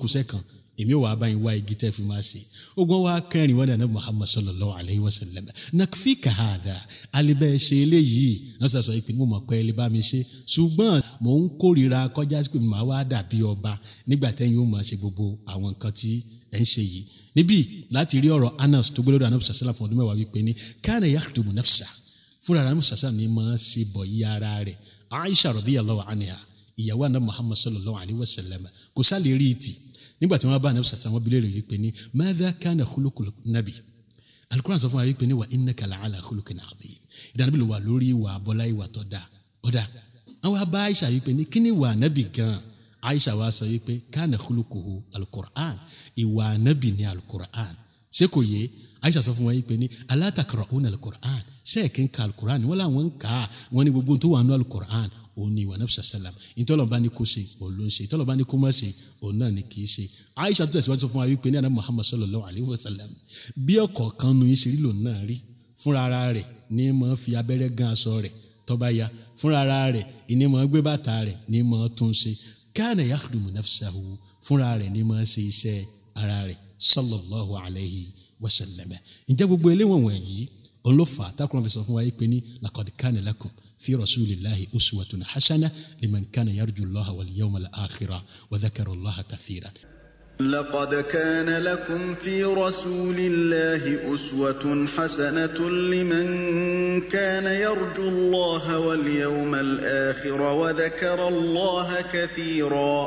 kùsẹ́ kan èmi ò wá báyìí wá igi tẹ́ fi máa ṣe ogun wa kẹrin wọn dànù muhammad sallallahu alayhi wa sallam nakfi kahada alibẹ ṣe eléyìí náà sọ pé mo mọ̀ pé ẹ lè bá mi ṣe ṣùgbọ́n mò ń kórìíra kọjá sí pé màá wá dàbí ọba nígbà tẹ́yìn ó máa ṣe gbogbo àwọn nǹkan tí ẹ̀ ń ṣe yìí níbí láti rí ọ̀rọ̀ anas tó gbélé ọ̀dọ̀ anabi sàṣẹ́lá fún ọdún mẹ́wàá wípé ní kana yakhdumu nafsa fúnra anabi sàṣẹ́lá ni máa ṣe bọ̀ yí ara rẹ̀ aisha radiyallahu anha ìyàwó anabi muhammad sallallahu alayhi wa sallam kò sálè rí ìtì nígbà tí wọ́n bá anabi sàṣẹ́lá wọn bilé rẹ̀ wípé ní madha kana khuluqul nabi alukuran sọ fún wa wípé ní wa innaka la'ala khuluqin adhim ìdánabi ló wà lórí ìwà abọ́lá ìwà tó dáa ọ̀dà àwọn abá aisha wípé ní kíni wà nabi gan aisha wa sọ wípé kana khuluquhu alukur'an ìwà anabi ní alukur'an ṣé kò yé aisha sọ fún wa wípé ní ala taqra'una alukur'an sẹ́ẹ̀kì ń ka alukur'an wọ́n làwọn ń kà á wọ́n ní gbogbo tó wà nínú alukur'an òun ni ìwà nabisa salam ìtọ́lọ́ba ní kó ṣe òun ló ń ṣe ìtọ́lọ́ba ní kó má ṣe òun náà ni kì í ṣe aisha tó tẹ̀síwájú sọ fún wa wípé ní àná muhammad sallallahu alayhi wa sallam bí ọ̀kọ̀ọ̀kan nu yín ṣe rí lòun náà rí fúnra ara rẹ̀ ní mọ̀ fi abẹ́rẹ́ gan aṣọ rẹ̀ tọ́ba ya fúnra ara rẹ̀ ní mọ̀ gbé bàtà rẹ̀ ní mọ̀ tún ṣe kana yakhdumu nafsahu fúnra rẹ̀ ní mọ̀ ṣe iṣẹ́ ara rẹ̀ sallallahu alayhi wa sallam ǹjẹ́ gbogbo eléwọ̀n wọ̀nyí olófà takurọ̀ fi sọ fún wa yìí pé ní laqad kana lakum fi rasulillahi uswatun hasana liman kana yarju allaha wal yawmal akhira wa dhakara allaha kathira. لقد كان لكم في رسول الله أسوة حسنة لمن كان يرجو الله واليوم الآخر وذكر الله كثيرا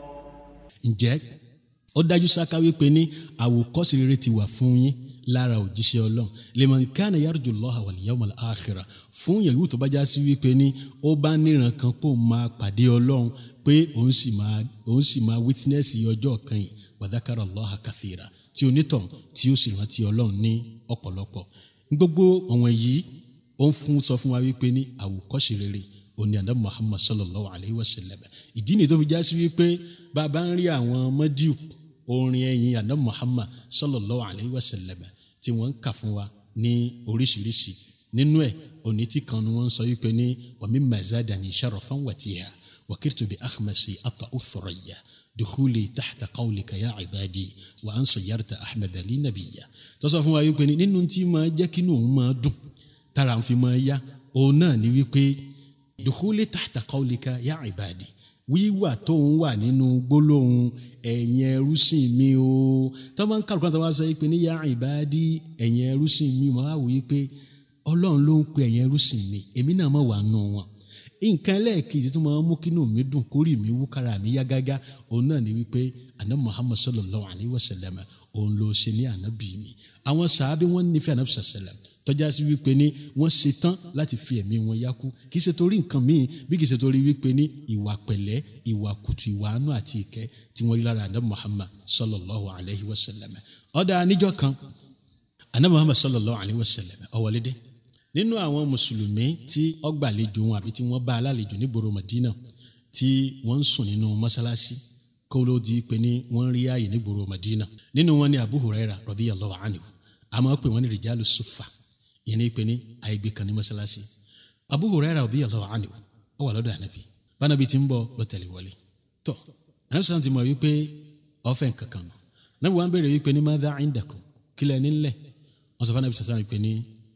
ǹjẹ́ ó dájú sáká wípé ní àwòkọ́ṣe rere ti wà fún yín lára òjíṣẹ́ ọlọ́run liman kana yarju allaha wal yawmal akhira fún yẹ̀wù tó bá já sí wípé ní ó bá níran kan pò máa pàdé ọlọ́run pé òun sì máa òun sì máa wítínẹ́sì ọjọ́ kan yìí wa dhakara allaha kathira tí onítàn tí ó sì rántí ọlọ́run ní ọ̀pọ̀lọpọ̀ gbogbo ọ̀wọ̀n yìí ó ń fún sọ fún wa wípé ní àwòkọ́ṣe rere òní àdá muhammad sallallahu alayhi wa sallam ìdí nìyí tó fi já sí wípé bàbá ń rí àwọn mọ́díù orin ẹ̀yìn àdá muhammad sallallahu alayhi wa sallam tí wọ́n ń kà fún wa ní oríṣiríṣi nínú ẹ̀ òní tí kan ni wọ́n ń sọ wípé ní wàmí mazadani sharafan watiha wakirtu bi akhmasi ata uthuraya dukhuli tahta qawlika ya ibadi wa an sayyarta ahmed ali nabiya tó sọ fún wa wípé ní nínú tí máa jẹ́ kí inú òun máa dùn tára ń fi máa yá òun náà ni wípé dukhuli tahta qawlika ya ibadi wíwà tó ń wà nínú gbólóhùn ẹ̀yin ẹrúsìn mi o tó máa ń kálukú àtàwọn aṣọ yìí pé ní ya ibadi ẹ̀yin ẹrúsìn mi mo á wò yí pé ọlọ́run ló ń pe ẹ̀yin ẹrúsìn mi èmi náà mọ̀ wà nù wọn nǹkan ẹlẹ́ẹ̀kejì tó máa ń mú kínú mi dùn kórì mi wú kára mi yá gágá òun náà ni wípé àná muhammad sallallahu alayhi wa sallam òun ló ṣe ní ànábì mi àwọn sàábí wọn nífẹ̀ẹ́ ànábì sallam tọ́já sí wípé ní wọ́n ṣe tán láti fi ẹ̀mí wọn yákú kì í ṣe torí nǹkan míì bí kì í ṣe torí wípé ní ìwà pẹ̀lẹ́ ìwà kùtù ìwà àánú àti ìkẹ́ tí wọ́n rí lára ànábì muhammad sallallahu alayhi wa sallam ọ̀dà níjọ́ kan ànábì muhammad sallallahu alayhi wa sallam ó wọlé dé nínú àwọn mùsùlùmí tí ọgbàlejò wọn àbí tí wọ́n bá alálejò nígboro Madina tí wọ́n ń sùn nínú mọ́sálásí kó ló di pé ní wọ́n rí ààyè nígboro Madina nínú wọn ni Abu Huraira radiyallahu anhu àmọ́ pé wọ́n ní rìjálù sùfà yẹn ní pé ní àìgbé kan ní mọ́sálásí Abu Huraira radiyallahu anhu ó wà lọ́dọ̀ ànábì bánabi ti ń bọ̀ ló tẹ̀lé wọlé tọ́ ànábì sàn ti mọ̀ wípé ọ̀fẹ́ kankan nù ànábì wọn béèrè wípé ní madha indakum kílẹ̀ nílẹ̀ wọ́n sọ fún ànábì sàn wípé ní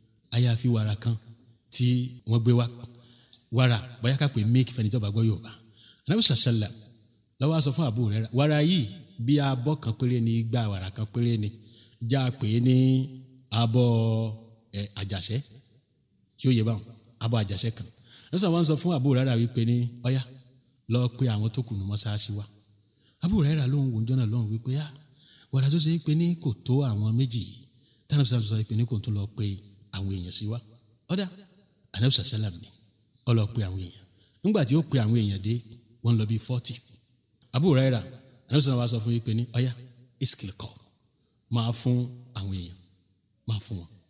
àyàfi wàrà kan tí wọ́n gbé wá wàrà bóyá ká pè mílíkì fẹ́ni tó bá gbọ́ Yorùbá anabi sàṣẹlẹ lọ́wọ́ a sọ fún àbúrò rẹ̀ wàrà yìí bí abọ́ kan péré ni igba wàrà kan péré ni já a pè é ní abọ́ ẹ àjàṣẹ́ tí ó yẹ báwọn abọ́ àjàṣẹ́ kan lọ́sàn wọn sọ fún àbúrò rẹ̀ wípé ní ọ̀yá lọ pé àwọn tó kù ní mọ́ṣáláṣí wa àbúrò rẹ̀ lóhùn wòjọ́ náà lóhùn wípé yá wàrà tó ṣe é pé ní kò tó àwọn méjì yìí tánàbí sàṣọ pé ní kò tó lọ pé àwọn èèyàn sí wa ọ̀dà anabisa salam ni ó lọ pe àwọn èèyàn nígbà tí ó pe àwọn èèyàn dé wọ́n lọ bíi forty Abu Huraira anabisa salam wa sọ fún yín pé ní ọ̀yá iskil kọ máa fún àwọn èèyàn máa fún wọn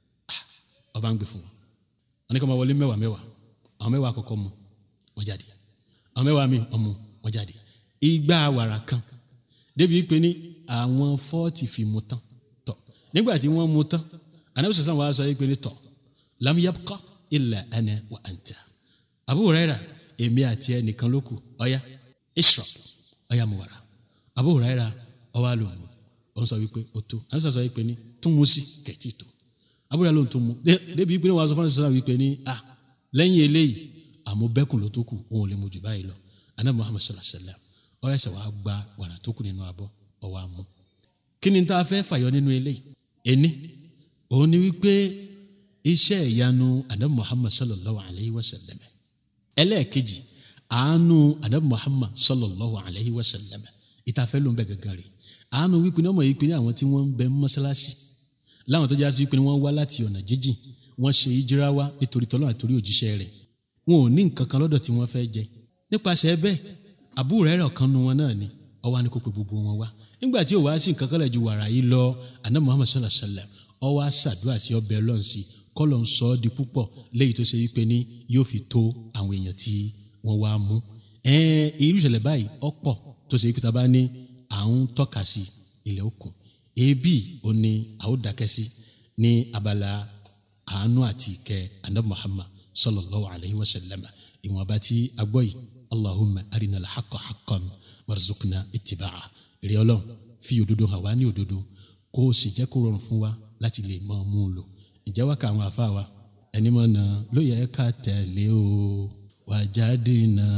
ọba ń gbé fún wọn wọn ní kí wọn wọlé mẹ́wàá mẹ́wàá àwọn mẹ́wàá àkọ́kọ́ mu wọn jáde àwọn mẹ́wàá mi ọmọ wọn jáde igba wàrà kan débi pé ní àwọn forty fi mu tán tọ nígbà tí wọ́n mu tán anabi sassan wa sọ yìí pé ní tọ lam yabqa illa ana wa anta Abu Huraira èmi àti ẹ nìkan ló kù ọyá ishrab ọyá mu wàrà Abu Huraira ọwọ́ àlòmù ó ń sọ wípé ó tó àwọn sọ wípé ní tún mú sí kẹ̀tì tó Abu Huraira ló ń tún mú débi wípé ní wàá sọ fún àwọn wípé ní à lẹ́yìn eléyìí àmọ́ bẹ́kùn ló tó kù òun ò lè mú jù báyìí lọ anabi Muhammad sallallahu alayhi wa sallam ó yẹ sẹ wàá gba wàrà tó kù nínú abọ́ ọwọ́ àmú kí ni tá a fẹ́ fàyọ nínú eléyìí ẹni òun ni wípé iṣẹ́ ìyanu anabi Muhammad sallallahu alayhi wa sallam ẹlẹ́ẹ̀kejì àánú anabi Muhammad sallallahu alayhi wa sallam ìtafẹ́ ló ń bẹ gẹ́gẹ́ rẹ̀ àánú wípé ní ọmọ yìí pé ní àwọn tí wọ́n ń bẹ mọ́ṣáláṣí láwọn tó já sí wípé ní wọ́n wá láti ọ̀nà jíjìn wọ́n ṣe ìjírá wá nítorí tọ́lọ́ àtòrí òjíṣẹ́ rẹ̀ wọn ò ní nǹkan kan lọ́dọ̀ tí wọ́n fẹ́ jẹ nípasẹ̀ bẹ́ẹ̀ àbúrò rẹ̀ rẹ̀ kan nu wọn náà ni ọwọ́ ni kò pe gbogbo wọn wá nígbà tí ò wá sí nǹkan kan lẹ̀ ju wàrà yìí lọ àná Muhammad sallallahu alayhi wa sallam ọwọ́ àṣàdúrà sí ọbẹ̀ ọlọ́run sí kọ́lọ̀ ń sọ ọ́ di púpọ̀ léyìí tó ṣe wípé ní yóò fi tó àwọn èèyàn tí wọ́n wá mú ẹ̀ẹ́n irú ìṣẹ̀lẹ̀ báyìí ọ̀pọ̀ tó ṣe wípé tá a bá ní à ń tọ́ka sí ilẹ̀ òkun ebi ò ní àwòdàkẹ́ sí ní abala àánú àti ìkẹ́ anabi Muhammad sallallahu alayhi wa sallam ìwọ̀nba tí a gbọ́ yìí allahumma arina alhaqa haqqan warzuqna ittiba'a èrè ọlọ́run fi òdodo hàn wá ní òdodo kó o sì jẹ́ kó rọrùn fún wa láti lè mọ mú un lò ìjẹ́ wá ka àwọn àfa wa ẹni mọ̀ náà ló yẹ ká tẹ̀lé o wajadina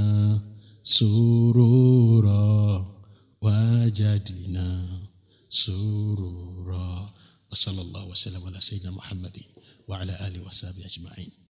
surura wajadina surura wa sallallahu wa sallam ala sayyidina muhammadin wa ala alihi wa sahbihi ajma'in.